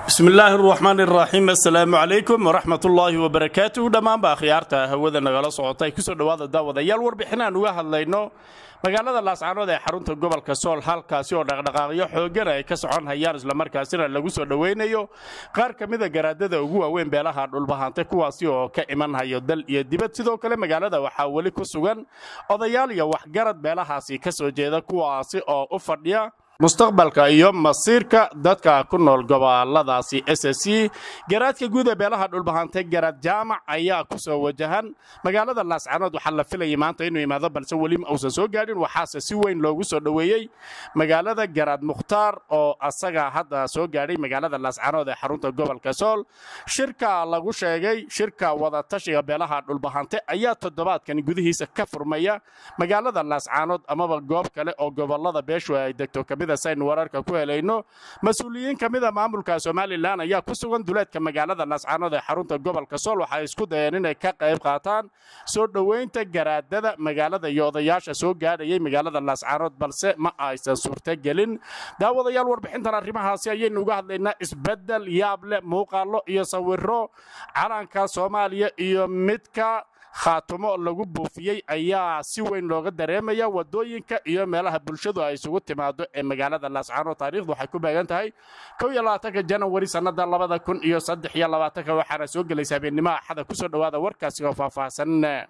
bismi illaahi araxmaan iraxiim assalaamu calaykum waraxmat ullaahi wabarakaatuhu dhammaanba akhyaarta hawada nagala socota ay kusoo dhowaada daawadayaal warbixin aan uga hadlayno magaalada laascaanood ee xarunta gobolka sool halkaasi oo dhaqdhaqaaqyo xooggan ay ka socon hayaan islamarkaasina lagu soo dhowaynayo qaar ka mida garaadada ugu waaweyn beelaha dhulbahante kuwaasi oo ka iman hayo dal iyo dibad sidoo kale magaalada waxaa weli ku sugan odayaal iyo waxgarad beelahaasi ka soo jeeda kuwaasi oo u fadhiya mustaqbalka iyo masiirka dadka ku nool goboladaasi s c garaadka guud ee beelaha dhulbahante garaad jaamac ayaa ku soo wajahan magaalada laascaanood waxaa la filayay maanta inuu imaado balse weli uusan soo gaadhin waxaase si weyn loogu soo dhoweeyey magaalada garaad mukhtaar oo asaga hadda soo gaadhay magaalada laascaanood ee xarunta gobolka sool shirka lagu sheegay shirka wadatashiga beelaha dhulbahante ayaa toddobaadkan gudihiisa ka furmaya magaalada laascaanood amaba goob kale oo gobolada beeshu ay degto saynu wararka ku helayno mas-uuliyiin ka mida maamulka somalilan ayaa ku sugan duleedka magaalada laascaanood ee xarunta gobolka sool waxay isku dayeen inay ka qayb qaataan soo dhoweynta garaadada magaalada iyo odayaasha soo gaadhayay magaalada laascaanood balse ma aysan suurtogelin daawadayaal warbixintan arrimahaasi ayaynu uga hadlaynaa isbeddel yaab leh muuqaallo iyo sawiro calanka soomaaliya iyo midka khaatumo lagu buufiyey ayaa si weyn looga dareemaya wadooyinka iyo meelaha bulshadu ay isugu timaado ee magaalada laascaanood taarikhdu waxay ku beegan tahay janawari sannada labada kun iyo saddex iyo labaatanka waxaana soo gelaysa habeennimo axada kusoo dhowaada warkaasi oo faahfaahsan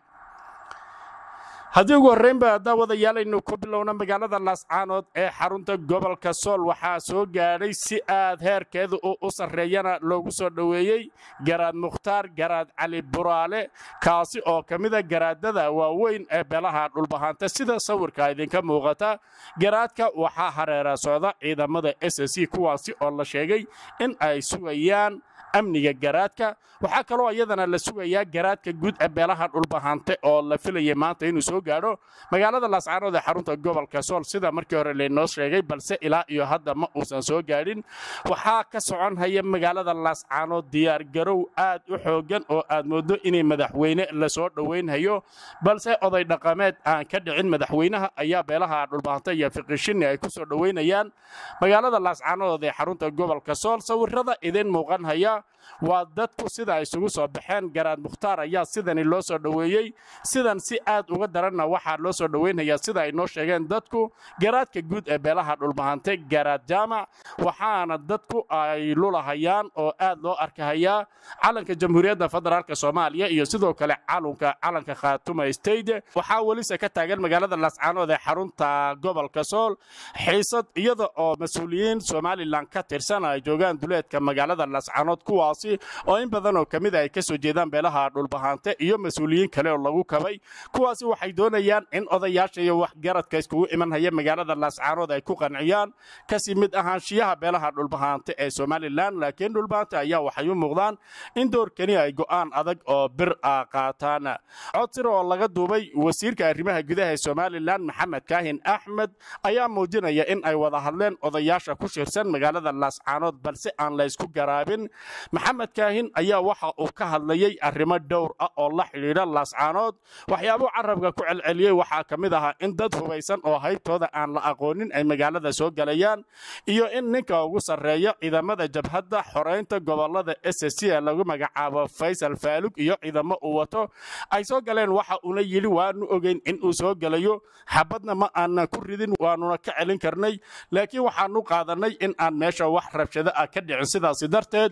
haddii ugu horreynba daawadayaalaynu ku bilowna magaalada laascaanood ee xarunta gobolka sool waxaa soo gaadhay si aad heerkeedu u sarreeyana loogu soo dhoweeyey garaad mukhtaar garaad cali buraale kaasi oo ka mida garaadada waaweyn ee beelaha dhulbahanta sida sawirka idinka muuqata garaadka waxaa hareera socda ciidamada s c kuwaasi oo la sheegay in ay sugayaan amniga garaadka waxaa kaloo iyadana la sugayaa garaadka guud ee beelaha dhulbahante oo la filayay maanta inuu soo gaadho magaalada laascaanood ee xarunta gobolka sool sida markii hore laynoo sheegay balse ilaa iyo hadda ma uusan soo gaadhin waxaa ka socon haya magaalada laascaanood diyaargarow aad u xooggan oo aad mooddo inay madaxweyne lasoo dhowaynhayo balse oday dhaqameed aan ka dhicin madaxweynaha ayaa beelaha dhulbahante iyo fiqishini ay ku soo dhowaynayaan magaalada laascaanood ee xarunta gobolka sool sawirada idin muuqan haya waa dadku sida ay isugu soo baxeen garaad mukhtaar ayaa sidani loo soo dhoweeyey sidan si aad uga daranna waxaa loo soo dhowaynhayaa sida ay noo sheegeen dadku garaadka guud ee beelaha dhulbahante garaad jaamac waxaana dadku ay lulahayaan oo aad loo arkahayaa calanka jamhuuriyadda federaalk soomaaliya iyo sidoo kale calunka calanka khaatuma stade waxaa welise ka taagan magaalada laascaanood ee xarunta gobolka sool xiisad iyada oo mas-uuliyiin somalilan ka tirsan ay joogaan duleedka magaalada laascaanood kuwaasi oo in badan oo ka mida ay ka soo jeedaan beelaha dhulbahante iyo mas-uuliyiin kale oo lagu kabay kuwaasi waxay doonayaan in odayaasha iyo waxgaradka iskugu iman haya magaalada laascaanood ay ku qanciyaan kasi mid ahaanshiyaha beelaha dhulbahante ee somalilan laakiin dhulbahante ayaa waxay u muuqdaan in doorkani ay go'aan adag oo bir ah qaataan codsir oo laga duubay wasiirka arrimaha gudaha ee somalilan maxamed kaahin axmed ayaa muujinaya in ay wada hadleen odayaasha ku shirsan magaalada laascaanood balse aan la ysku garaabin maxamed kaahin ayaa waxa uu ka hadlayey arrimo dhowr ah oo la xidhiidha laascaanood waxyaabuu carabka ku celceliyey waxaa ka mid ahaa in dad hubaysan oo haybtooda aan la aqoonin ay magaalada soo galayaan iyo in ninka ugu sarreeya ciidamada jabhadda xoraynta gobolada s c ee lagu magacaabo faysal faalug iyo ciidamo uu wato ay soo galeen waxa uuna yidhi waanu ogeyn in uu soo gelayo xabadna ma aanan ku ridin waanuna ka celin karnay laakiin waxaanu qaadanay in aan meesha wax rabshado ah ka dhicin sidaasi darteed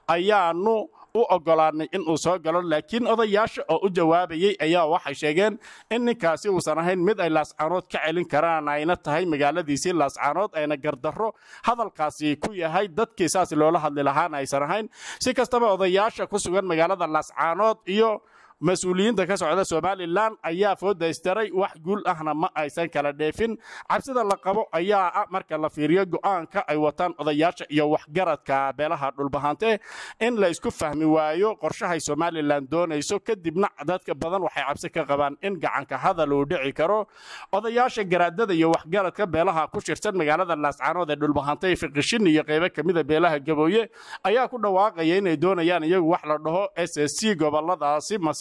ayaanu u ogolaanay in uu soo galo laakiin odayaasha oo u jawaabayey ayaa waxay sheegeen in ninkaasi uusan ahayn mid ay laascaanood ka celin karaan ayna tahay magaaladiisii laascaanood ayna gardarro hadalkaasi ku yahay dadkii saas loola hadli lahaana aysan ahayn si kastaba odayaasha ku sugan magaalada laascaanood iyo mas-uuliyiinta ka socda somalilan ayaa foodaystaray wax guul ahna ma aysan kala dheefin cabsida la qabo ayaa ah marka la fiiriyo go'aanka ay wataan odayaasha iyo waxgaradka beelaha dhulbahante in la isku fahmi waayo qorshahay somalilan doonayso kadibna dadka badan waxay cabsi ka qabaan in gacanka hadal uu dhici karo odayaasha garaadada iyo waxgaradka beelaha ku shirsan magaalada laascaanood ee dhulbahante fiqishin iyo qaybo kamida beelaha gabooye ayaa ku dhawaaqaya inay doonayaan iyagu wax la dhaho s c goboladaasi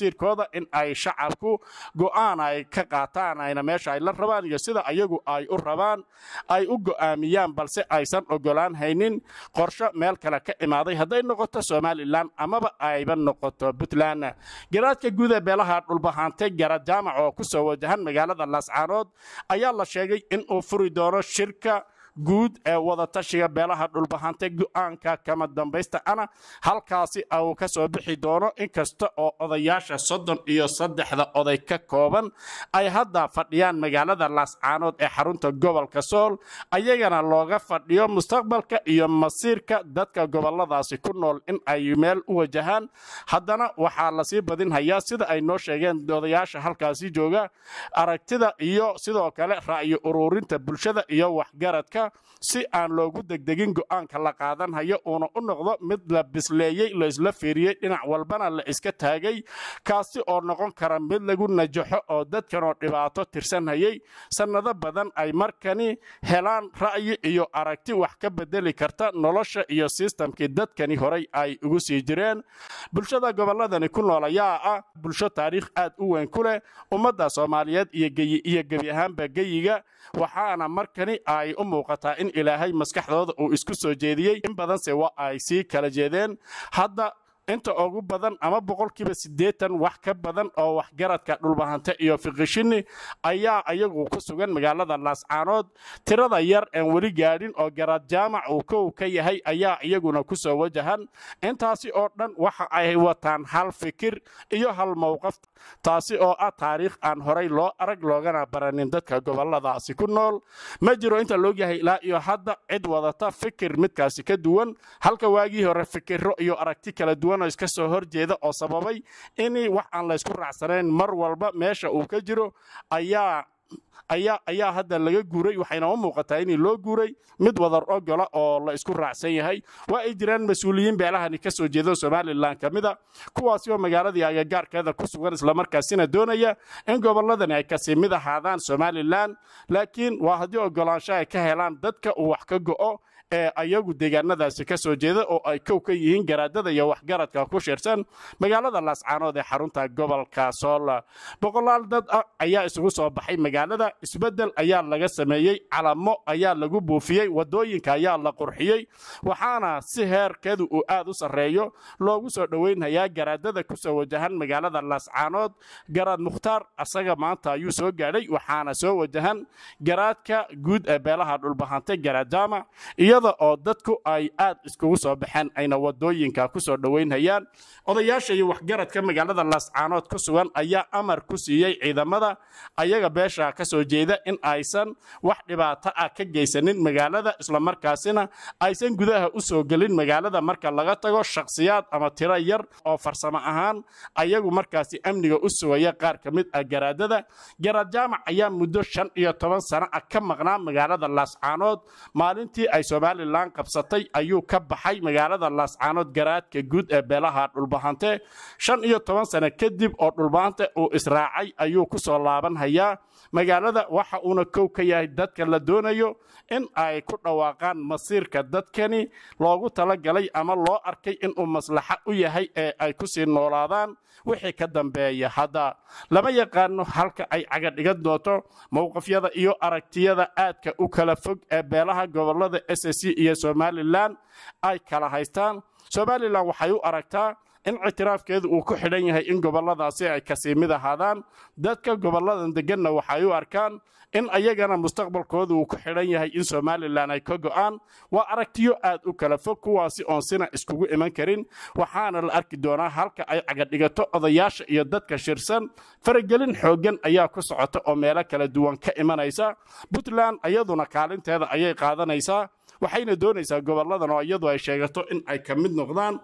masiirkooda in ay shacabku go'aan ay ka qaataan ayna meesha ay la rabaan iyo sida ayagu ay u rabaan ay u go'aamiyaan balse aysan ogolaan haynin qorsho meel kale ka imaaday hadday noqoto somalilan amaba ayba noqoto puntland garaadka guud ee beelaha dhulbahaantay garad jaamac oo ku soo wajahan magaalada laascaanood ayaa la sheegay inuu furi doono shirka guud ee wadatashiga beelaha dhulbahantay go'aanka kama dambaysta ana halkaasi uu ka soo bixi doono inkasta oo odayaasha soddon iyo saddexda oday ka kooban ay hadda fadhiyaan magaalada laascaanood ee xarunta gobolka sool ayagana looga fadhiyo mustaqbalka iyo masiirka dadka goboladaasi ku nool in ay meel u wajahaan haddana waxaa lasii badinhayaa sida ay noo sheegeen odayaasha halkaasi jooga aragtida iyo sidoo kale ra'yi ururinta bulshada iyo waxgaradka si aan loogu degdegin go'aanka la qaadanhayo uuna u noqdo mid la bisleeyey la isla fiiriyey dhinac walbana la iska taagay kaasi oo noqon kara mid lagu najaxo oo dadkanoo dhibaato tirsanhayey sannado badan ay markani helaan ra'yi iyo aragti wax ka bedeli karta nolosha iyo sistamkii dadkani horay ay ugu sii jireen bulshada gobolladani ku nool ayaa ah bulsho taariikh aad u weyn ku leh ummadda soomaaliyeed iyo gebi ahaanba geyiga waxaana markani ay u muuqataa in ilaahay maskaxdooda uu isku soo jeediyey in badanse waa ay sii kala jeedeen hadda inta ugu badan ama boqolkiiba siddeetan wax ka badan oo waxgaradka dhulbahante iyo fiqishini ayaa ayagu ku sugan magaalada laascaanood tirada yar aan weli gaadhin oo garaad jaamac uu kow ka yahay ayaa iyaguna ku soo wajahan intaasi oo dhan waxa ay wataan hal fikir iyo hal mowqaf taasi oo ah taariikh aan horay loo arag loogana baranin dadka goboladaasi ku nool ma jiro inta loogyahay ilaa iyo hadda cid wadata fikir midkaasi ka duwan halka waagii hore fikiro iyo aragti kala duwan iska soo horjeeda oo sababay in wax aan laysku raacsanayn mar walba meesha uu ka jiro ayaa ayaa ayaa hadda laga guuray waxayna u muuqataa in loo guuray mid wadar ogola oo la isku raacsan yahay waa ay jiraan mas-uuliyiin beelahani ka soo jeeda somalilan ka mida kuwaasi oo magaaladii agagaarkeeda ku sugan islamarkaasina doonaya in gobolladani ay kasii mid ahaadaan somalilan laakiin waa haddii ogolaansho ay ka helaan dadka uu wax ka go'o ee ayagu deegaanadaasi ka soo jeeda oo ay kow ka yihiin garaadada iyo waxgaradka ku shirsan magaalada laascaanood ee xarunta gobolka sool boqolaal dad ah ayaa isugu soo baxay magaalada isbeddel ayaa laga sameeyey calamo ayaa lagu buufiyey wadooyinka ayaa la qurxiyey waxaana si heerkeedu uu aad u sarreeyo loogu soo dhoweynhayaa garaadada ku soo wajahan magaalada laascaanood garaad mukhtaar asaga maanta ayuu soo gaadhay waxaana soo wajahan garaadka guud ee beelaha dhulbahantay garaad jaamac iyada oo dadku ay aad iskugu soo baxeen ayna wadooyinka ku soo dhoweynhayaan odayaasha iyo waxgaradka magaalada laascaanood ku sugan ayaa amar ku siiyey ciidamada ayaga beesha ka soo jeeda in aysan wax dhibaato ah ka geysanin magaalada islamarkaasina aysan gudaha u soo gelin magaalada marka laga tago shakhsiyaad ama tiro yar oo farsamo ahaan ayagu markaasi amniga u sugaya qaar ka mid ah garaadada garaad jaamac ayaa muddo shan iyo toban sano ah ka maqnaa magaalada laascaanood maalintii ay somalilan qabsatay ayuu ka baxay magaalada laascaanood garaadka guud ee beelaha dhulbahante shan iyo toban sano kadib oo dhulbahante uu israacay ayuu ku soo laabanhayaa magaalada waxa uuna kow ka yahay dadka la doonayo in ay ku dhawaaqaan masiirka dadkani loogu talagalay ama loo arkay inuu maslaxa u yahay ee ay ku sii noolaadaan wixii ka dambeeya hadda lama yaqaano halka ay cagadhigan doonto mowqafyada iyo aragtiyada aadka u kala fog ee beelaha gobolada s c iyo somalilan ay kala haystaan somalilan waxay u aragtaa in ictiraafkeedu uu ku xidhan yahay in goboladaasi ay kasii mid ahaadaan dadka goboladan deganna waxay u arkaan in ayagana mustaqbalkooda uu ku xidhan yahay in somalilan ay ka go'aan waa aragtiyo aad u kala fog kuwaasi oon sina iskugu iman karin waxaana la arki doonaa halka ay cagadhigato odayaasha iyo dadka shirsan faragelin xooggan ayaa ku socota oo meelo kala duwan ka imanaysa puntland iyaduna kaalinteeda ayay qaadanaysaa waxayna doonaysaa goboladan oo iyadu ay sheegato in ay ka mid noqdaan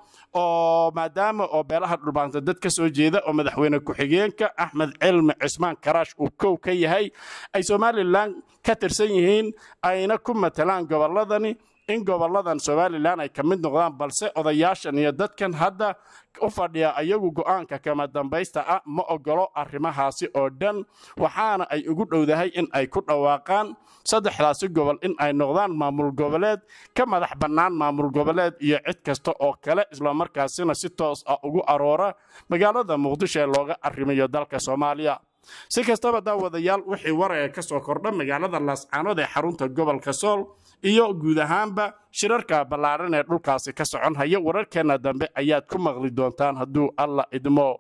oo maadaama oo beelaha dhulbaanta dad ka soo jeeda oo madaxweyne ku-xigeenka axmed cilmi cismaan karaash uu kow ka yahay ay somalilan ka tirsan yihiin ayna ku matalaan goboladani in gobolladan somalilan ay ka mid noqdaan balse odayaashan iyo dadkan hadda u fadhiya ayagu go'aanka kama dambaysta ah ma ogolo arrimahaasi oo dhan waxaana ay ugu dhowdahay in ay ku dhawaaqaan saddexdaasi gobol in ay noqdaan maamul goboleed ka madax bannaan maamul goboleed iyo cid kasta oo kale islamarkaasina si toos ah ugu aroora magaalada muqdisho ee looga arrimayo dalka soomaaliya si kastaba daawadayaal wixii waraya ka soo kordha magaalada laascaanood ee xarunta gobolka sool iyo guud ahaanba shirarka ballaaran ee dhulkaasi ka socon haya wararkeenna dambe ayaad ku maqli doontaan hadduu alla idmo